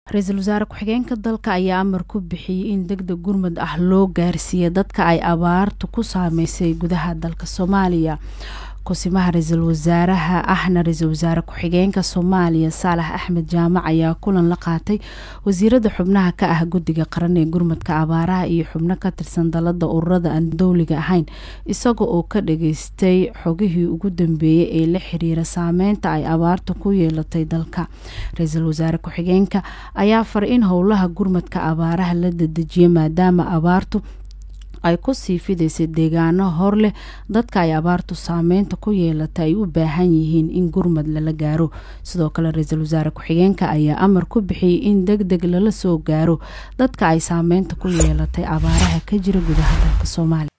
ra-iisul wasaare ku-xigeenka dalka ayaa amar ku bixiyey in deg deg gurmud ah loo gaarsiiya dadka ay abaartu ku saameysay gudaha dalka soomaaliya kusimaha ra-iisul wasaaraha ahna ra-iisul wasaare ku-xigeenka soomaaliya saalax axmed jaamac ayaa kulan la qaatay wasiirada xubnaha ka ah guddiga qaran ee gurmudka abaaraha iyo xubno ka tirsan dalada ururada aan dowliga ahayn isaga oo ka dhageystay xogihii ugu dambeeyey ee la xiriira saameynta ay abaartu ku yeelatay dalka ra-iisul wasaare ku-xigeenka ayaa faray in howlaha gurmudka abaaraha la dedejiyo maadaama abaartu ay kusii fidaysay deegaano hor leh dadka ay abaartu saameynta ku yeelata ay u baahan yihiin in gurmad lala gaaro sidoo kale ra-iisul wasaare ku-xigeenka ayaa amar ku bixiyey in deg deg lala soo gaaro dadka ay saameynta ku yeelatay abaaraha ka jira gudaha dalka soomaaliya